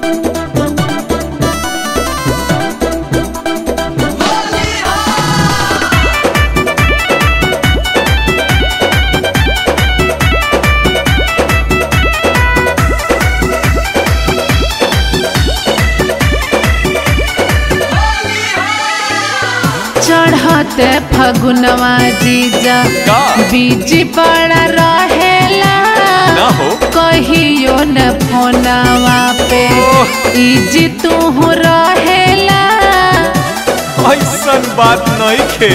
चढ़ते फगुनवा जीजा का? बीज बड़ा रहेला ना हो कहियो न फोनवा पे ओह। इजी तू रहेला ऐसन बात नहीं खे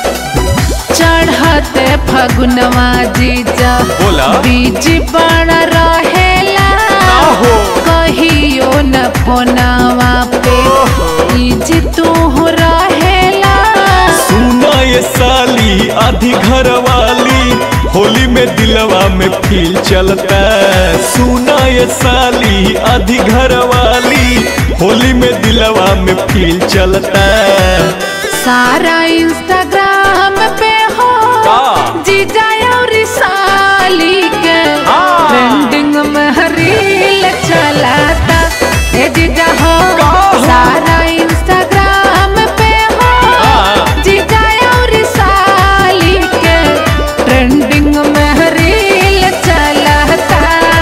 चढ़ते फगुनवा जीजा बोला। बीज बड़ा रहेला ना हो कहियो न फोनवा पे ओहो। इजी तू रहेला सुना ये साली आधी घर वाली होली में दिलवा में फील चलता सुना ये साली आधी घर वाली होली में दिलवा में फील चलता सारा इंस्टाग्राम पे हो का? जीजा और साली के हाँ। ट्रेंडिंग में रील चलाता ए जीजा हो का हो? सारा इंस्टाग्राम पे हो हाँ। जीजा और साली के ट्रेंडिंग में रील चलाता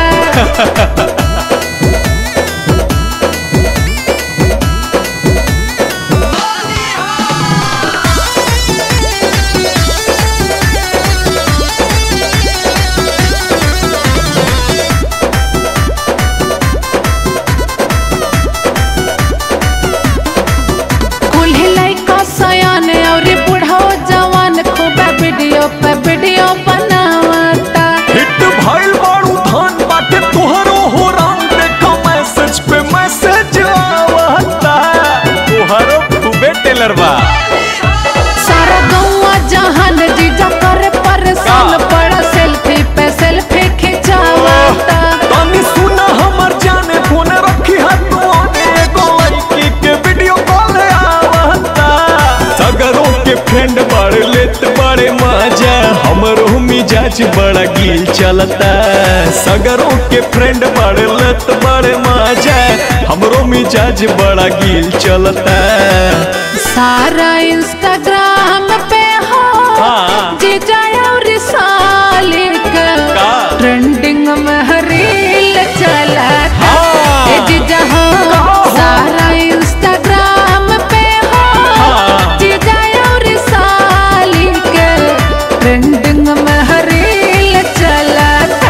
कुल्हे लइका सयान और बुढ़ो जवान खूब वीडियो पे वीडियो बनावता हिट भइल बाड़ू धान बाटे तोहरो हो राम देखो मैसेज पे मैसेज आवता तोहरो खूबे टेलर बा सारा गौवा जहान जीजा करे परेशान का? पड़ा सेल्फी पे सेल्फी खिंचावता तनी सुना हमर जाने फोन रखी हाथ ओने एगो लड़की के वीडियो कॉल आवता सगरों के फ्रेंड बड़ लेत बड़े मजा हमरो मिजाज बड़ा गिल चलता सगरों के फ्रेंड बड़ लेत बड़े मजा हमरो मिजाज बड़ा गिल चलता सारा इंस्टाग्राम पे हो हाँ। जीजा और साली का? का ट्रेंडिंग में रील चलाता हाँ। ए जीजा हो का हो? सारा इंस्टाग्राम पे हो हाँ। जीजा और साली के ट्रेंडिंग में रील चलाता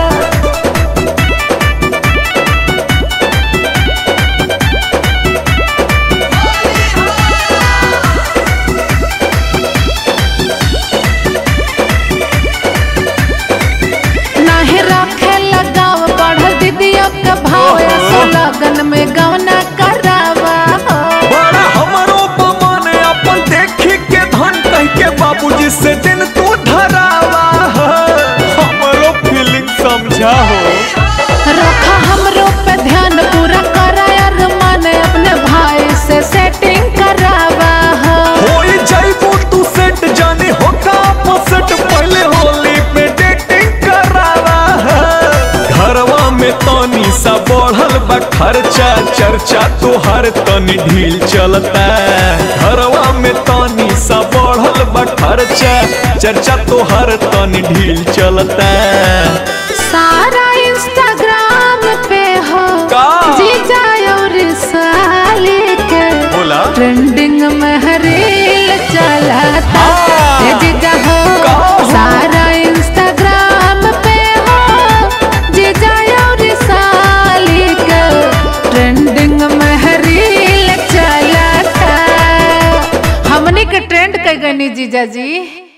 नाहे रखे लगाव बढ़ल दीदियों का भाव ओहो। ऐसो लगन में गवना करावा हो। बड़ा हमरो बमन अपन देखी के धन कह के बाबूजी से दिन तू धरावा हमरो फीलिंग समझा हो रखा हमरो पे ध्यान पूरा करा यार मन अपने भाई से सेटिंग करावा हो। होई जाइबू तू सेट जाने हो का पसट पहले होली पे डेटिंग करावा घरवा में तनी सा बढ़ल बा खर्चा चर्चा तोहर तनी ढील चलता घरवा में तनी सा बढ़ल बा खर्चा चर्चा तोहर तनी ढील चलता सारा इंस्टाग्राम पे हो का? जीजा और साली के बोला ट्रेंडिंग में रील चलाता हाँ। ए जीजा हो का हो? सारा इंस्टाग्राम पे हो जीजा और साली के ट्रेंडिंग में रील चलाता हमनी के ट्रेंड कई गनी जीजा जी